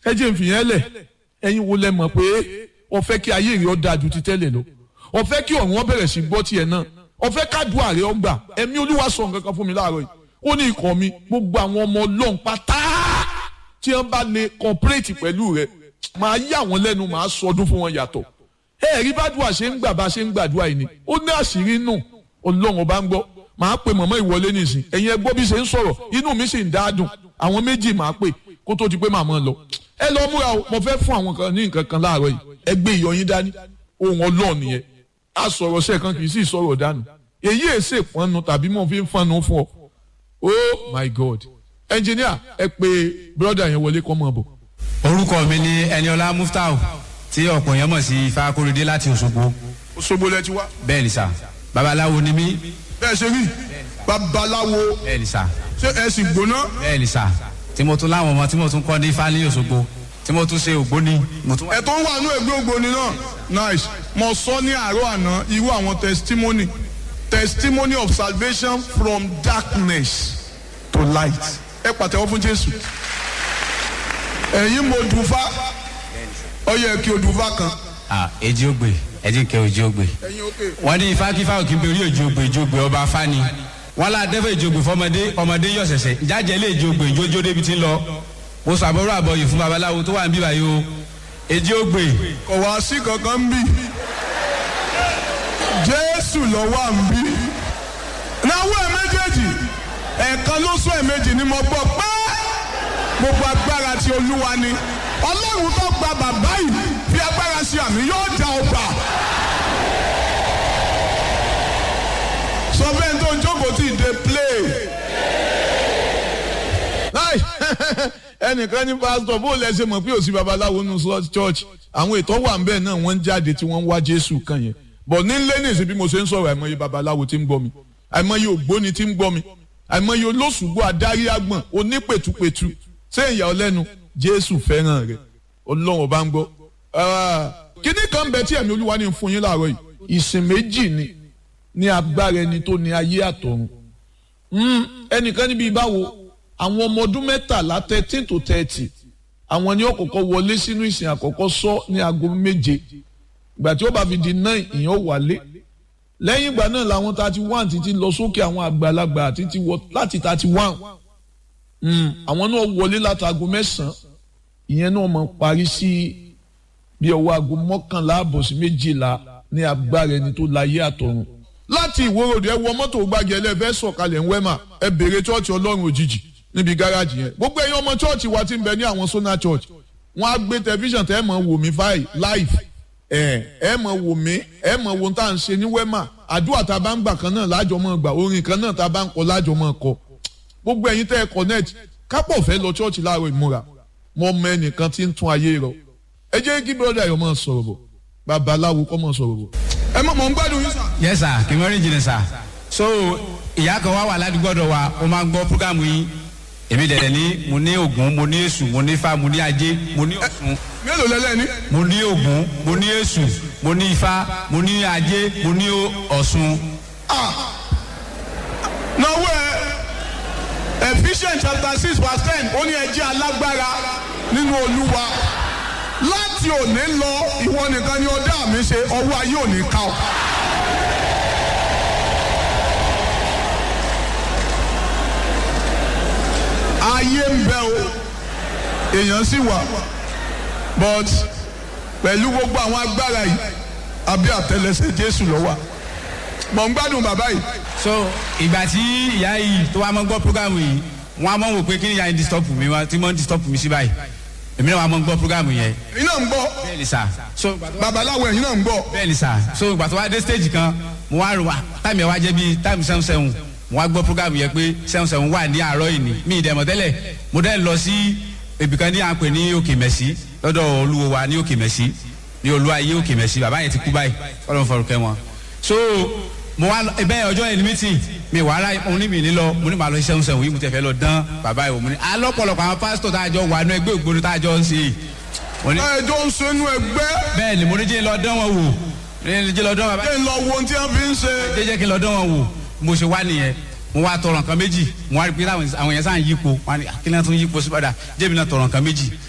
ẹ jẹ́ n fi yẹn lẹ̀ ẹ̀yin wo lẹ mọ̀ pé o fẹ́ kí ayé rẹ̀ ó dáa ju ti tẹ́lẹ̀ lọ o fẹ́ kí ọ̀run ó bẹ̀rẹ̀ sí gbọ́ tiẹ̀ náà o fẹ́ kádùá rẹ̀ ó gbà ẹ̀mí olúwa sọ nǹkan kan fún mi láàárọ̀ yìí ó ní ikọ̀ mi gbogbo àwọn ọmọ ọlọ́run pátá tí wọ́n bá lè kọ́pẹ́rẹ́tì pẹ̀lú rẹ̀ máa yà wọ́n lẹ́nu máa sọdún fún wọn yàtọ̀ ẹ rí bàdúrà ṣe ń gbà bá ṣe ń gbàdúrà yìí ni ó ní àṣírí nù ọlọ́run ọba ń gbọ́ máa pe mọ̀mọ́ ìwọlé nìsín ẹ̀yin ẹ gbọ́ bí ṣe ń sọ̀rọ̀ inú mi sì ń dáadùn àwọn méjì máa pè kó tó di pé màmá lọ ẹ lọ múra o mo fẹ́ fún àwọn kan ní nǹkan kan láàárọ̀ yìí ẹ gbé ìyọyín dání ohun ọlọ́run nìyẹn a sọ̀rọ̀ sẹ́ẹ̀kan kì í sì sọ̀rọ̀ dànù èyí èsè pọnnu tàbí mo fi ń fọnnu fún ọ oh my god engineer ẹ pé brother yẹn wọlé kọ́ mọ̀ bọ̀. orúkọ mi ni ẹniọlá muftau tí ọ̀pọ̀ yẹn mọ̀ sí ifá kórèdé láti òṣogbo Òṣogbo lẹ ti wá. bẹ́ẹ̀ ni sà babaláwo ni mí bẹ́ẹ̀ ṣe rí babaláwo bẹ́ẹ̀ ni sà ṣé ẹ sì gbóná. bẹ́ẹ̀ ni sà tí mo tún láwọn ọmọ tí mo tún kọ́ ní ifá ní òṣogbo tí mo tún ṣe ògbóni mo tún wà. ẹ tó ń wà ní ẹgbẹ́ ògbóni náà nice mo sọ ní àárọ̀ àná irú àwọn testimony testimony of salvation from darkness to light ẹ pàtẹ́wọ́ fún Jésù ẹ̀yin mo dùnfà ó yẹ kí o dùnfà kan. ah èjì ògbè ẹ̀jì kẹ́ òjì ògbè ẹ̀yin òkè. wọ́n ní ifá kífá òkè ń bẹ orí òjì ògbè ìjì ògbè ọba fani wọ́n lá dẹ́fẹ̀ ìjì ògbè fọmọdé ọmọdé yọ̀ ṣẹ̀ṣẹ̀ jájẹ́ lé ìjì ògbè ìjójó débi tí ń lọ mo sọ àbọ̀rọ̀ àbọ̀yè fún babaláwo tó wà ń bí báyìí o èjì ògbè kò wá sí kankan ń bí Jésù lọ wà ń bí náwó ẹ méjèèjì ẹ̀ẹ̀kan ló sọ ẹ̀ méjì ni mo gbọ́ pé gbogbo agbára ti Olúwa ni Ọlọ́run tó gba bàbá yìí fi agbára sí àmì yóò dá ọgbà. sọ bẹ́ẹ̀ tó ń jókòó tí ì dé play. láì ẹnìkan ní pásítọ̀ bó lẹ ṣe mọ̀ pé òsì babaláwo nù church àwọn ètò wà ń bẹ́ẹ̀ náà wọ́n ń jáde tí wọ́n ń wá Jésù kan yẹn bọ̀ ní lẹ́nìí bí mo ṣe ń sọ̀rọ̀ àìmọye babaláwo tí ń gbọ́ mi àìmọye ògbóni tí ń gbọ́ mi àìmọye olóṣùgbọ́ adarí àgbọ̀n onípètùpètù ṣé ìyá ọlẹ́nu Jésù fẹ́ràn rẹ̀ Ọlọ́run ọba ń gbọ́. kíní kan bẹ tí ẹ̀mí Olúwa ní fún yín láàárọ̀ yìí ìsìn méjì ni ní agbára ẹni tó ní ayé àtọ̀run ẹnìkan níbi báwo àwọn ọmọ ọdún mẹ́tàlá thirteen to thirty àwọn ni ó kọ́kọ́ wọlé sínú ìsìn àkọ́kọ́ sọ ní aago méje ìgbà tí ó bá fi di nine ìyẹn ó wálé lẹ́yìn ìgbà náà làwọn thirty one títí lọ sókè àwọn àgbàlagbà títí wọ láti thirty one àwọn náà wọlé láti aago mẹ́sàn-án ìyẹn náà máa parí sí bí ọwọ́ aago mọ́kànlá àbọ̀ sí méjìlá ní agbára ẹni tó láyé àtọ̀run láti ìwòròdì ẹ wọ mọ́tò gbági ẹlẹ́fẹ́ sọ̀kalẹ̀ ń wẹ́mà ẹ bèrè chọ́ọ̀chì ọlọ́run òjijì níbi gáràjì yẹn gbogbo ẹ̀yin ọmọ chọ́ọ̀chì wa ti ń bẹ ní àwọn sona church wọ́n á gbé tẹlifíṣàn tẹ́ ẹ mọ̀ wò mí fáì live ẹ ẹ mọ̀ wò mí ẹ mọ̀ wo tá à ń ṣe ní wẹ́mà àdúrà tá a bá ń gbà kan náà lájọ mọ̀ gbà orin kan náà tá a bá ń kọ lájọ mọ̀ kọ gbogbo ẹ̀yin tẹ́ ẹ connect kápọ̀ fẹ́ lọ chọ́ọ̀chì láàárọ̀ ìmúra mọ ọmọ ẹnìkan tí ń tún ayé rọ ẹ jẹ́ kí brọ́dà yọ máa sọ̀rọ̀ bọ̀ babaláwo kọ́ máa sọ̀rọ̀ bọ̀. ẹ mọ̀ mọ̀ ń gbádùn yín sà. yes sir kì í mọ́rin jìnnà sir so ìyá kan wá wà ládùúgbò ọ̀dọ̀ wa ó máa ń gbọ́ púrógàmù yín èmi dẹ̀dẹ̀ ní mo ní Ògún mo ní Èṣù mo ní Ifá mo ní Ajé mo ní Ọ̀ṣun mélòó lẹ́lẹ́ ní. mo ní Ògún mo ní Èṣù mo ní Ifá mo ní Ajé mo ní Ọ̀ṣun. náwó ẹ Ephesians chapter six verse ten ó ní ẹ jẹ́ alágbára nínú Olúwa láti òní lọ ìwọ nìkan ni ọdá mi ṣe ọwọ́ ayé òní ká ọ. ayé ń bẹ o èèyàn sì wà but pẹ̀lú gbogbo àwọn agbára yìí àbí àtẹ́lẹsẹ̀ Jésù ló wà mọ̀ ń gbádùn bàbá yìí. so ìgbà tí ìyá yìí tó wá mọ́ gbọ́ púrógàmù yìí wọ́n á mọ̀ wò pé kí ni ìyá yìí disturb mi wá tí wọ́n disturb mi sí báyìí èmi náà wà mọ́ gbọ́ púrógàmù yẹn. ẹ̀yin náà ń gbọ́ bẹ́ẹ̀ ni sà so babaláwo ẹ̀yin náà ń gbọ́. bẹ́ẹ̀ ni sà so ìgbà tó wá dé stage kan mo wá rò wá táìmù ẹ̀ wá jẹ́ bíi táìmù seven seven mo wá gbọ́ púrógàmù yẹn pé seven seven wà ní àárọ̀ yìí ni mi ì dẹ̀mọ̀ tẹ́lẹ̀ mo dẹ́ lọ sí ibìkan ní à ń pè ní òkè mẹ́sì lọ́dọ̀ olúwo wa ní òkè mẹ́sì ní olúwayé òkè mẹ́sì bàbá yẹn ti kú báyìí ọlọ́run fọ̀rọ̀ kẹ́ wọn. so mo wá ẹbẹ ọjọ́ yẹn ní mítìn mi wà á mo ní mi ní lọ mo ní màá lọ iṣẹ́ ń sẹ́wọ̀n yìí mo tẹ̀ fẹ́ lọ dán bàbá yìí mo ní alọ́pọ̀lọpọ̀ àwọn pásítọ̀ tá a jọ wà ní ẹgbẹ́ ògbóni tá a jọ ń ṣe mo ní ẹ jọ ń sẹnu ẹgbẹ́ bẹ́ẹ̀ ni mo ní jẹ́ lọ dán wọn wò ní jẹ́ lọ dán bàbá ẹ lọ wo ohun tí wọ́n fi ń ṣe. jẹ́ jẹ́ kí n lọ dán wọn wò mo ṣe wá nìyẹn mo wá tọrọ nǹkan méjì mo wá rí pé àwọn yẹn sáà ń yípo wọn ni kí náà tún yípo sí padà jẹ́bi náà tọrọ nǹkan méjì